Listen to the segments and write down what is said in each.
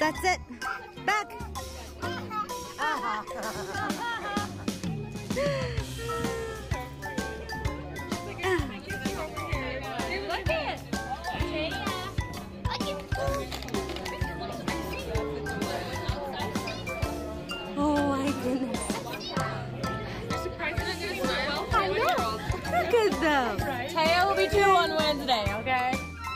That's it. Back. Oh my goodness. Look at them. Taya will be two on Wednesday, okay?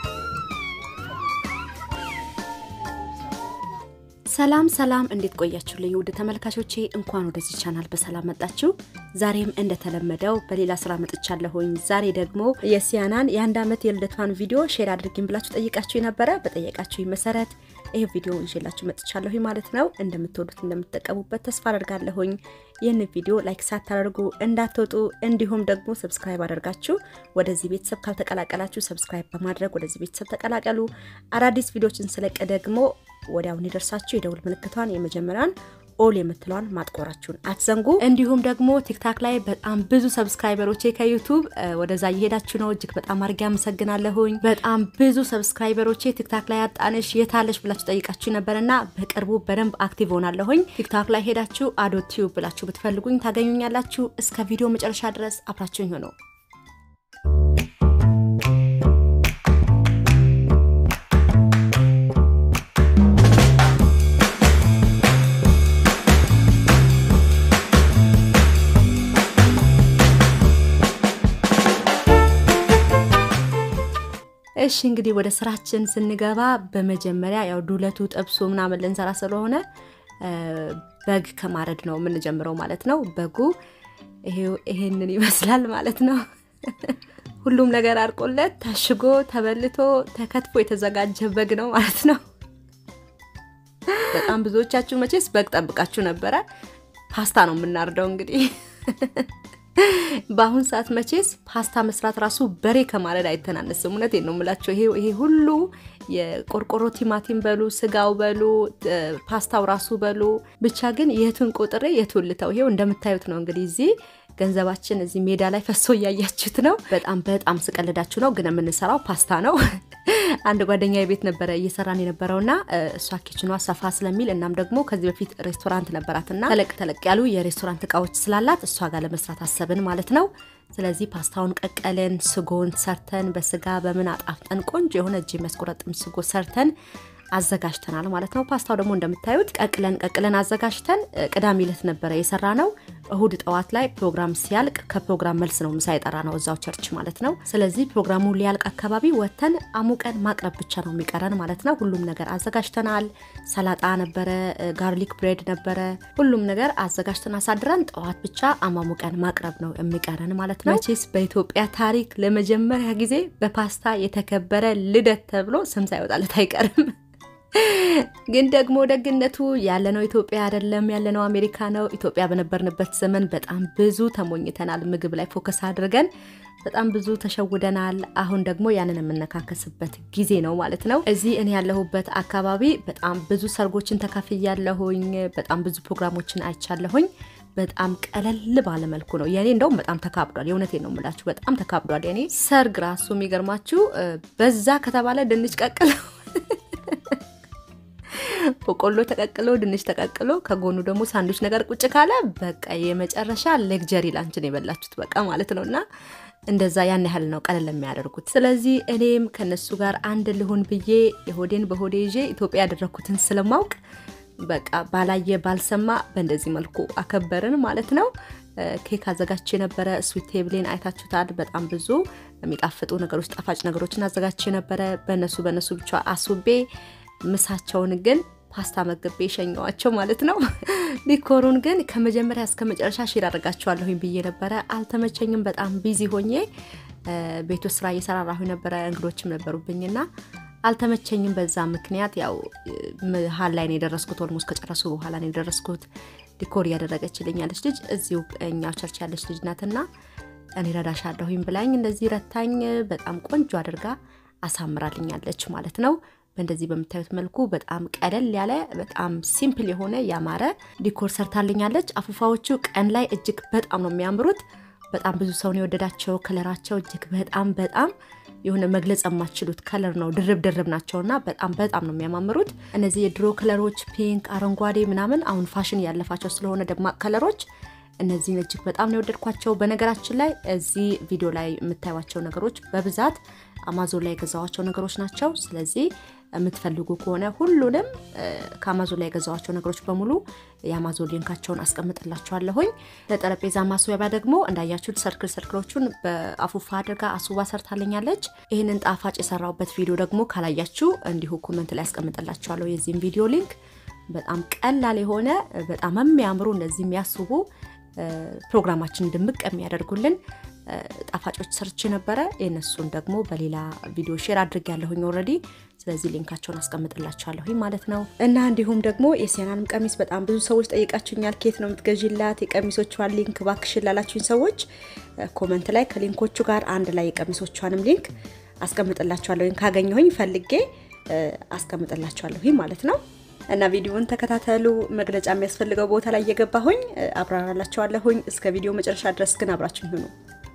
ሰላም ሰላም፣ እንዴት ቆያችሁልኝ ውድ ተመልካቾቼ? እንኳን ወደዚህ ቻናል በሰላም መጣችሁ። ዛሬም እንደተለመደው በሌላ ስራ መጥቻለሁኝ። ዛሬ ደግሞ የሲያናን የአንድ ዓመት የልደቷን ቪዲዮ ሼር አድርጊኝ ብላችሁ ጠይቃችሁ ነበረ። በጠየቃችሁ መሰረት ይህ ቪዲዮ ይዤላችሁ መጥቻለሁኝ ማለት ነው። እንደምትወዱት እንደምትጠቀሙበት ተስፋ አደርጋለሁኝ። ይህን ቪዲዮ ላይክ ሳታደርጉ እንዳትወጡ፣ እንዲሁም ደግሞ ሰብስክራይብ አድርጋችሁ ወደዚህ ቤተሰብ ካልተቀላቀላችሁ ሰብስክራይብ በማድረግ ወደዚህ ቤተሰብ ተቀላቀሉ። አዳዲስ ቪዲዮችን ስለቀ ደግሞ ወዲያው እንዲደርሳችሁ የደውል ምልክቷን የመጀመሪያን ኦል የምትለዋን ማጥቆራችሁን አትዘንጉ። እንዲሁም ደግሞ ቲክታክ ላይ በጣም ብዙ ሰብስክራይበሮቼ ከዩቱብ ወደዛ እየሄዳችሁ ነው። እጅግ በጣም አድርጌ አመሰግናለሁኝ። በጣም ብዙ ሰብስክራይበሮቼ ቲክታክ ላይ አጣንሽ የታለሽ ብላችሁ ጠይቃችሁ ነበርና በቅርቡ በደንብ አክቲቭ ሆናለሁኝ። ቲክታክ ላይ ሄዳችሁ አዶ ቲዩብ ብላችሁ ብትፈልጉኝ ታገኙኛላችሁ። እስከ ቪዲዮ መጨረሻ ድረስ አብራችሁኝ ሆነው እሺ እንግዲህ ወደ ስራችን ስንገባ በመጀመሪያ ያው ዱለቱ ጠብሶ ምናምን ልንሰራ ስለሆነ በግ ከማረድ ነው የምንጀምረው ማለት ነው። በጉ ይሄንን ይመስላል ማለት ነው። ሁሉም ነገር አርቆለት ታሽጎ ተበልቶ ተከትፎ የተዘጋጀ በግ ነው ማለት ነው። በጣም ብዙዎቻችሁ መቼስ በግ ጠብቃችሁ ነበረ። ፓስታ ነው የምናርደው እንግዲህ በአሁን ሰዓት መቼስ ፓስታ መስራት ራሱ በሬ ከማረድ አይተናነስም። እውነቴን ነው የምላቸው። ይሄ ሁሉ የቆርቆሮ ቲማቲም በሉ ስጋው በሉ ፓስታው ራሱ በሉ ብቻ ግን የቱን ቆጥሬ የቱን ልተው? ይሄው እንደምታዩት ነው እንግዲህ እዚህ ገንዘባችን እዚህ ሜዳ ላይ ፈሶ እያያችሁት ነው። በጣም በጣም ስቀልዳችሁ ነው፣ ግን የምንሰራው ፓስታ ነው። አንድ ጓደኛ ቤት ነበረ እየሰራን የነበረውና እሷ ኪችኗ ሰፋ ስለሚል እናም ደግሞ ከዚህ በፊት ሬስቶራንት ነበራትና ተለቅ ተለቅ ያሉ የሬስቶራንት እቃዎች ስላላት እሷ ጋር ለመስራት አሰብን ማለት ነው። ስለዚህ ፓስታውን ቀቀልን፣ ስጎን ሰርተን በስጋ በምን አጣፍጠን ቆንጆ የሆነ እጅ የሚያስቆረጥም ስጎ ሰርተን አዘጋጅተናል ማለት ነው። ፓስታው ደግሞ እንደምታዩት ቀቅለን ቀቅለን አዘጋጅተን ቅዳሜ ዕለት ነበረ የሰራ ነው። እሁድ ጠዋት ላይ ፕሮግራም ሲያልቅ ከፕሮግራም መልስ ነው ምሳ የጠራ ነው እዛው ቸርች ማለት ነው። ስለዚህ ፕሮግራሙ ሊያልቅ አካባቢ ወተን አሙቀን ማቅረብ ብቻ ነው የሚቀረን ማለት ነው። ሁሉም ነገር አዘጋጅተናል። ሰላጣ ነበረ፣ ጋርሊክ ብሬድ ነበረ። ሁሉም ነገር አዘጋጅተን አሳድረን ጠዋት ብቻ አማሙቀን ማቅረብ ነው የሚቀረን ማለት ነው። መቼስ በኢትዮጵያ ታሪክ ለመጀመሪያ ጊዜ በፓስታ የተከበረ ልደት ተብሎ ስም ሳይወጣለት አይቀርም። ግን ደግሞ ደግነቱ ያለነው ኢትዮጵያ አይደለም፣ ያለነው አሜሪካ ነው። ኢትዮጵያ በነበርንበት ዘመን በጣም ብዙ ተሞኝተናል። ምግብ ላይ ፎከስ አድርገን በጣም ብዙ ተሸውደናል። አሁን ደግሞ ያንን የምነካከስበት ጊዜ ነው ማለት ነው። እዚህ እኔ ያለሁበት አካባቢ በጣም ብዙ ሰርጎችን ተካፍያለሁኝ። በጣም ብዙ ፕሮግራሞችን አይቻለሁኝ። በጣም ቀለል ባለ መልኩ ነው የኔ። እንደውም በጣም ተካብዷል። የእውነቴን ነው የምላችሁ፣ በጣም ተካብዷል የኔ ሰርግ ራሱ። የሚገርማችሁ በዛ ከተባለ ድንች ቀቅለው በቆሎ ተቀቅሎ ድንች ተቀቅሎ ከጎኑ ደግሞ ሳንዱች ነገር ቁጭ ካለ በቃ የመጨረሻ ሌግጀሪ ላንችን የበላችሁት በቃ ማለት ነው። እና እንደዛ ያን ያህል ነው ቀለል የሚያደርጉት። ስለዚህ እኔም ከነሱ ጋር አንድ ልሁን ብዬ የሆዴን በሆዴ ይዤ ኢትዮጵያ ያደረግኩትን ስለማውቅ በቃ ባላየ ባልሰማ በእንደዚህ መልኩ አከበርን ማለት ነው። ኬክ አዘጋጅቼ ነበረ። ስዊት ቴብሌን አይታችሁታል። በጣም ብዙ የሚጣፍጡ ነገሮች፣ ጣፋጭ ነገሮችን አዘጋጅቼ ነበረ። በእነሱ በእነሱ ብቻ አስውቤ ምሳቸውን ግን ፓስታ መግቤ የሸኘዋቸው ማለት ነው። ዲኮሩን ግን ከመጀመሪያ እስከ መጨረሻ ሼር አድርጋችኋለሁኝ ብዬ ነበረ። አልተመቸኝም። በጣም ቢዚ ሆኜ ቤቱ ስራ እየሰራራሁ ነበረ። እንግዶችም ነበሩብኝና አልተመቸኝም። በዛ ምክንያት ያው መሀል ላይ ነው የደረስኩት። ኦልሞስት ከጨረሱ በኋላ ነው የደረስኩት። ዲኮር እያደረገችልኝ ያለች ልጅ እዚሁ እኛው ቸርች ያለች ልጅ ናትና እኔ ረዳሻለሁኝ ብላኝ እንደዚህ ረታኝ። በጣም ቆንጆ አድርጋ አሳምራልኛለች ማለት ነው። በእንደዚህ በምታዩት መልኩ በጣም ቀለል ያለ በጣም ሲምፕል የሆነ ያማረ ዲኮር ሰርታልኛለች። አፉፋዎቹ ቀን ላይ እጅግ በጣም ነው የሚያምሩት። በጣም ብዙ ሰውን የወደዳቸው ከለራቸው እጅግ በጣም በጣም የሆነ መግለጽ የማትችሉት ከለር ነው። ድርብ ድርብ ናቸውና በጣም በጣም ነው የሚያማምሩት። እነዚህ የድሮ ከለሮች ፒንክ፣ አረንጓዴ ምናምን አሁን ፋሽን ያለፋቸው ስለሆነ ደማቅ ከለሮች እነዚህን እጅግ በጣም ነው የወደድኳቸው። በነገራችን ላይ እዚህ ቪዲዮ ላይ የምታዩቸው ነገሮች በብዛት አማዞን ላይ የገዛዋቸው ነገሮች ናቸው። ስለዚህ የምትፈልጉ ከሆነ ሁሉንም ከአማዞን ላይ የገዛዋቸው ነገሮች በሙሉ የአማዞን ሊንካቸውን አስቀምጥላችኋለሁኝ። ለጠረጴዛ ማስዋቢያ ደግሞ እንዳያችሁት ሰርክል ሰርክሎቹን በአፉፋ አድርጋ አሱባ ሰርታለኛለች። ይህንን ጣፋጭ የሰራውበት ቪዲዮ ደግሞ ካላያችሁ እንዲሁ ኮመንት ላይ አስቀምጥላችኋለሁ የዚህም ቪዲዮ ሊንክ። በጣም ቀላል የሆነ በጣም የሚያምሩ እነዚህ የሚያስቡ ፕሮግራማችን ድምቅ የሚያደርጉልን ጣፋጮች ሰርች ነበረ። የነሱን ደግሞ በሌላ ቪዲዮ ሼር አድርግ ያለሁኝ ኦልሬዲ። ስለዚህ ሊንካቸውን አስቀምጥላችኋለሁኝ ማለት ነው። እና እንዲሁም ደግሞ የሲያናንም ቀሚስ በጣም ብዙ ሰዎች ጠይቃችሁኛል። ኬት ነው የምትገዢላት የቀሚሶቿን ሊንክ ባክሽን ላላችሁኝ ሰዎች ኮመንት ላይ ከሊንኮቹ ጋር አንድ ላይ የቀሚሶቿንም ሊንክ አስቀምጥላችኋለሁኝ። ካገኘሁኝ ፈልጌ አስቀምጥላችኋለሁኝ ማለት ነው። እና ቪዲዮውን ተከታተሉ። መግለጫ የሚያስፈልገው ቦታ ላይ እየገባሁኝ አብራራላችኋለሁኝ። እስከ ቪዲዮ መጨረሻ ድረስ ግን አብራችሁ ይሁኑ።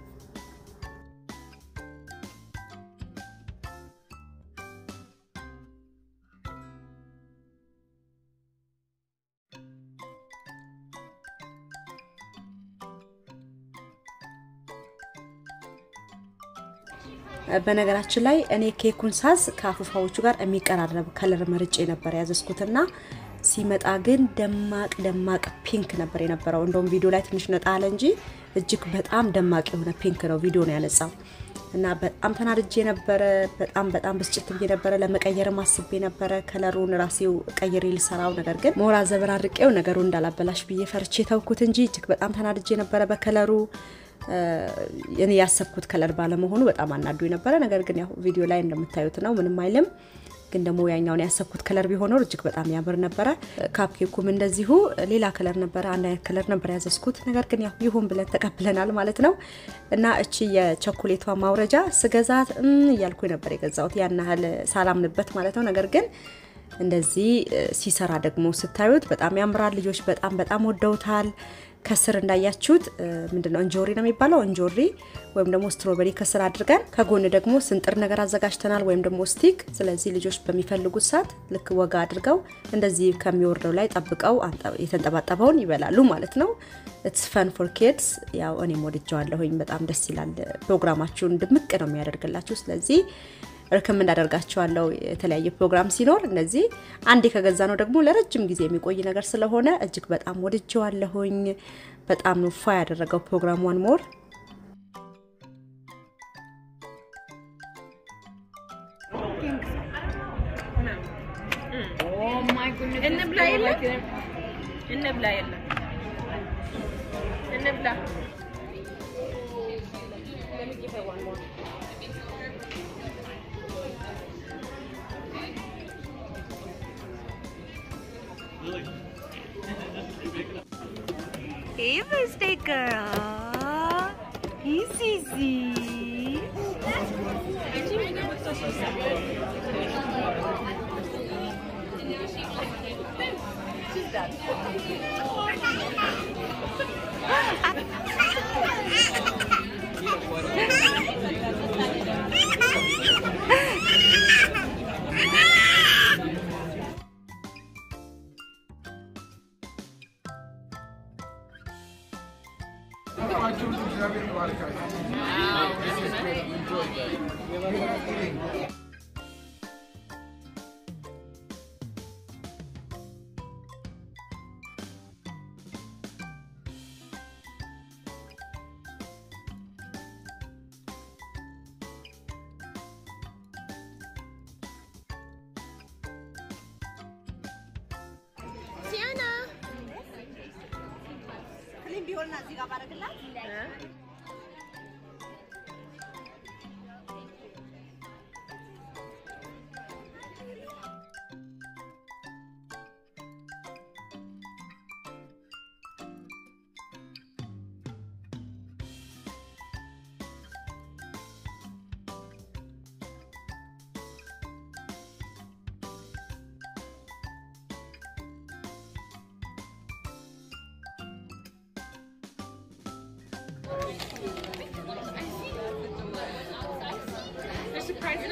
በነገራችን ላይ እኔ ኬኩን ሳዝ ከአፉፋዎቹ ጋር የሚቀራረብ ከለር መርጬ ነበር ያዘዝኩትና ሲመጣ ግን ደማቅ ደማቅ ፒንክ ነበር የነበረው። እንደውም ቪዲዮ ላይ ትንሽ ነጣ አለ እንጂ እጅግ በጣም ደማቅ የሆነ ፒንክ ነው ቪዲዮ ነው ያነጻው እና በጣም ተናድጄ ነበረ። በጣም በጣም ብስጭት ብዬ ነበረ። ለመቀየርም አስቤ ነበረ ከለሩን ራሴው ቀይሬ ልሰራው። ነገር ግን ሞራ ዘበራርቄው ነገሩ እንዳላበላሽ ብዬ ፈርቼ ተውኩት እንጂ እጅግ በጣም ተናድጄ ነበረ በከለሩ እኔ ያሰብኩት ከለር ባለመሆኑ በጣም አናዱ ነበረ። ነገር ግን ያው ቪዲዮ ላይ እንደምታዩት ነው፣ ምንም አይልም። ግን ደግሞ ያኛውን ያሰብኩት ከለር ቢሆነው እጅግ በጣም ያምር ነበረ። ካፕኬኩም እንደዚሁ ሌላ ከለር ነበረ፣ አንድ አይነት ከለር ነበር ያዘዝኩት። ነገር ግን ያው ይሁን ብለን ተቀብለናል ማለት ነው። እና እቺ የቸኮሌቷ ማውረጃ ስገዛት እያልኩ ነበር የገዛሁት ያን ያህል ሳላምንበት ማለት ነው። ነገር ግን እንደዚህ ሲሰራ ደግሞ ስታዩት በጣም ያምራል። ልጆች በጣም በጣም ወደውታል። ከስር እንዳያችሁት ምንድነው እንጆሪ ነው የሚባለው፣ እንጆሪ ወይም ደግሞ ስትሮበሪ ከስር አድርገን ከጎን ደግሞ ስንጥር ነገር አዘጋጅተናል፣ ወይም ደግሞ ስቲክ። ስለዚህ ልጆች በሚፈልጉት ሰዓት ልክ ወጋ አድርገው እንደዚህ ከሚወርደው ላይ ጠብቀው የተንጠባጠበውን ይበላሉ ማለት ነው። ኢትስ ፈን ፎር ኪድስ። ያው እኔም ወድጀዋለሁኝ። በጣም ደስ ይላል። ፕሮግራማችሁን ድምቅ ነው የሚያደርግላችሁ። ስለዚህ ርክም እንዳደርጋቸዋለሁ የተለያየ ፕሮግራም ሲኖር እነዚህ አንዴ ከገዛ ነው ደግሞ ለረጅም ጊዜ የሚቆይ ነገር ስለሆነ እጅግ በጣም ወድጀዋለሁኝ። በጣም ነው ፋ ያደረገው ፕሮግራም ዋን ሞር እንብላ የለም እንብላ የለም እንብላ Hey, birthday girl. He's easy.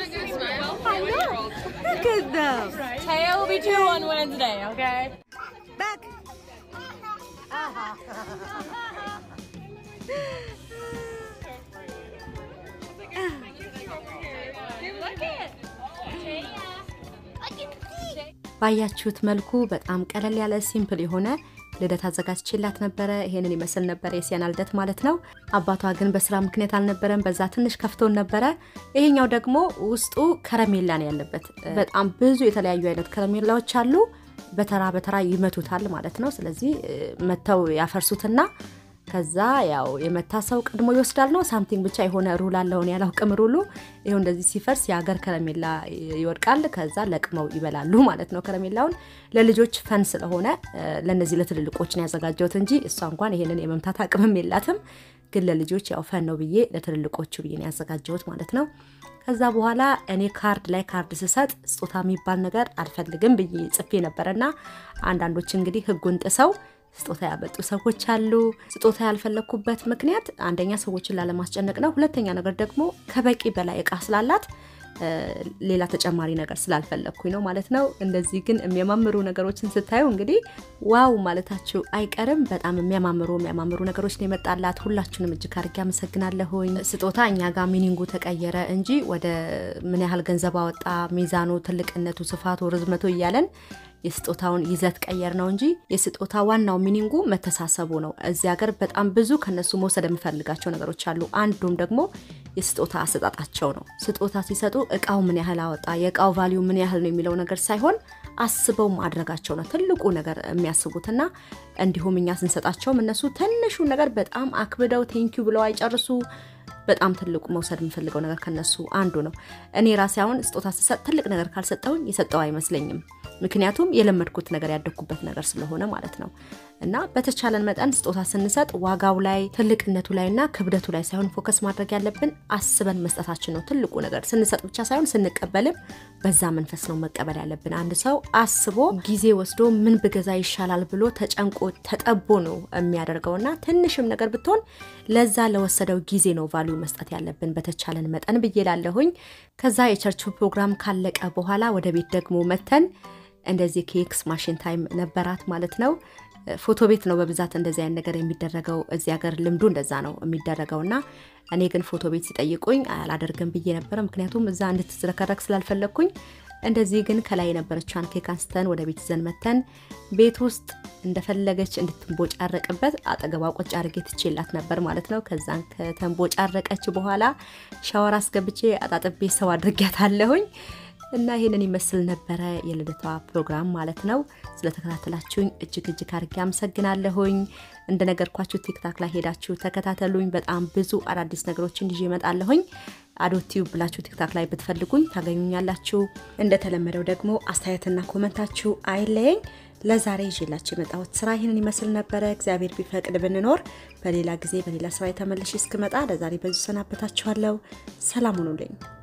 Look at them. Taya will be two on Wednesday, okay? Back. ባያችሁት መልኩ በጣም ቀለል ያለ ሲምፕል የሆነ ልደት አዘጋጅቼላት ነበረ። ይሄንን ይመስል ነበረ የሲያና ልደት ማለት ነው። አባቷ ግን በስራ ምክንያት አልነበረም። በዛ ትንሽ ከፍቶን ነበረ። ይሄኛው ደግሞ ውስጡ ከረሜላ ነው ያለበት። በጣም ብዙ የተለያዩ አይነት ከረሜላዎች አሉ። በተራ በተራ ይመቱታል ማለት ነው። ስለዚህ መተው ያፈርሱትና ከዛ ያው የመታ ሰው ቀድሞ ይወስዳል ነው ሳምቲንግ ብቻ የሆነ ሩል አለውን ያላውቅም ሩሉ። ይኸው እንደዚህ ሲፈርስ የሀገር ከረሜላ ይወድቃል። ከዛ ለቅመው ይበላሉ ማለት ነው። ከረሜላውን ለልጆች ፈን ስለሆነ ለእነዚህ ለትልልቆች ነው ያዘጋጀሁት እንጂ እሷ እንኳን ይሄንን የመምታት አቅምም የላትም። ግን ለልጆች ያው ፈን ነው ብዬ ለትልልቆቹ ብዬ ነው ያዘጋጀሁት ማለት ነው። ከዛ በኋላ እኔ ካርድ ላይ ካርድ ስሰጥ ስጦታ የሚባል ነገር አልፈልግም ብዬ ጽፌ ነበረና አንዳንዶች እንግዲህ ሕጉን ጥሰው ስጦታ ያመጡ ሰዎች አሉ። ስጦታ ያልፈለግኩበት ምክንያት አንደኛ ሰዎችን ላለማስጨነቅ ነው። ሁለተኛ ነገር ደግሞ ከበቂ በላይ እቃ ስላላት ሌላ ተጨማሪ ነገር ስላልፈለግኩኝ ነው ማለት ነው። እንደዚህ ግን የሚያማምሩ ነገሮችን ስታዩ እንግዲህ ዋው ማለታችሁ አይቀርም። በጣም የሚያማምሩ የሚያማምሩ ነገሮች ነው የመጣላት። ሁላችሁንም እጅግ አድርጌ አመሰግናለሁኝ። ስጦታ እኛ ጋር ሚኒንጉ ተቀየረ እንጂ ወደ ምን ያህል ገንዘብ አወጣ፣ ሚዛኑ፣ ትልቅነቱ፣ ስፋቱ፣ ርዝመቱ እያለን የስጦታውን ይዘት ቀየር ነው እንጂ የስጦታ ዋናው ሚኒንጉ መተሳሰቡ ነው። እዚህ ሀገር በጣም ብዙ ከነሱ መውሰድ የምፈልጋቸው ነገሮች አሉ። አንዱም ደግሞ የስጦታ አሰጣጣቸው ነው። ስጦታ ሲሰጡ እቃው ምን ያህል አወጣ፣ የእቃው ቫሊዩ ምን ያህል ነው የሚለው ነገር ሳይሆን አስበው ማድረጋቸው ነው ትልቁ ነገር የሚያስቡትና እንዲሁም እኛ ስንሰጣቸውም እነሱ ትንሹን ነገር በጣም አክብደው ቴንኪዩ ብለው አይጨርሱ። በጣም ትልቁ መውሰድ የምፈልገው ነገር ከነሱ አንዱ ነው። እኔ ራሴ አሁን ስጦታ ስሰጥ ትልቅ ነገር ካልሰጠውኝ የሰጠው አይመስለኝም። ምክንያቱም የለመድኩት ነገር ያደግኩበት ነገር ስለሆነ ማለት ነው። እና በተቻለን መጠን ስጦታ ስንሰጥ ዋጋው ላይ ትልቅነቱ ላይ እና ክብደቱ ላይ ሳይሆን ፎከስ ማድረግ ያለብን አስበን መስጠታችን ነው ትልቁ ነገር። ስንሰጥ ብቻ ሳይሆን ስንቀበልም በዛ መንፈስ ነው መቀበል ያለብን። አንድ ሰው አስቦ ጊዜ ወስዶ ምን ብገዛ ይሻላል ብሎ ተጨንቆ ተጠቦ ነው የሚያደርገው እና ትንሽም ነገር ብትሆን ለዛ ለወሰደው ጊዜ ነው ቫሊዩ መስጠት ያለብን በተቻለን መጠን ብዬ ላለሁኝ። ከዛ የቸርቹ ፕሮግራም ካለቀ በኋላ ወደ ቤት ደግሞ መተን እንደዚህ ኬክስ ማሽን ታይም ነበራት ማለት ነው። ፎቶ ቤት ነው በብዛት እንደዚህ አይነት ነገር የሚደረገው። እዚህ ሀገር ልምዱ እንደዛ ነው የሚደረገው እና እኔ ግን ፎቶ ቤት ሲጠይቁኝ አላደርግም ብዬ ነበረ። ምክንያቱም እዛ እንድትዝረከረክ ስላልፈለግኩኝ እንደዚህ ግን ከላይ የነበረችዋን ኬክ አንስተን ወደ ቤት ይዘን መተን ቤት ውስጥ እንደፈለገች እንድትንቦጫረቅበት አጠገቧ ቁጭ አድርጌ ትቼላት ነበር ማለት ነው። ከዛን ከተንቦጫረቀች በኋላ ሻወር አስገብቼ አጣጥቤ ሰው አድርጊያታለሁኝ። እና ይህንን ይመስል ነበረ የልደቷ ፕሮግራም ማለት ነው። ስለተከታተላችሁኝ እጅግ እጅግ አድርጌ አመሰግናለሁኝ። እንደነገርኳችሁ ቲክታክ ላይ ሄዳችሁ ተከታተሉኝ። በጣም ብዙ አዳዲስ ነገሮችን ይዤ እመጣለሁኝ። አዶቲዩብ ብላችሁ ቲክታክ ላይ ብትፈልጉኝ ታገኙኛላችሁ። እንደተለመደው ደግሞ አስተያየትና ኮመንታችሁ አይለየኝ። ለዛሬ ይዤላችሁ የመጣሁት ስራ ይህንን ይመስል ነበረ። እግዚአብሔር ቢፈቅድ ብንኖር በሌላ ጊዜ በሌላ ስራ የተመለሽ እስክመጣ ለዛሬ በዙ ሰናበታችኋለሁ። ሰላም ሁኑልኝ።